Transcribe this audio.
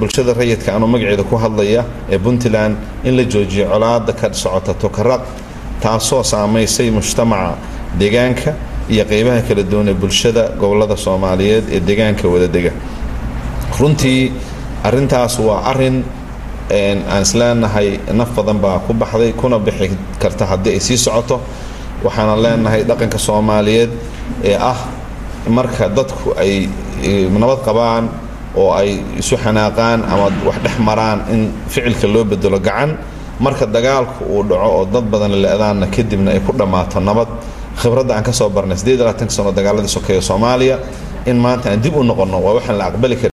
bulshada rayidka anuu magaceeda ku hadlaya ee puntland in la joojiyo colaada ka socota tukaraq taasoo saamaysay mujtamaca deegaanka iyo qeybaha kala duwan ee bulshada gobolada soomaaliyeed ee deegaanka wadadega runtii arintaas waa arin aan isleenahay naf badan baa ku baxday kuna bixi karta haddii ay sii socoto waxaana leenahay dhaqanka soomaaliyeed ee ah marka dadku ay nabad qabaan oo ay isu xanaaqaan ama wax dhex maraan in ficilka loo bedelo gacan marka dagaalku uu dhaco oo dad badan la-daanna kadibna ay ku dhammaato nabad khibradda aan ka soo barnay sano dagaaladii sokeeye soomaaliya in maanta aan dib u noqonno waa waxaan la aqbali karin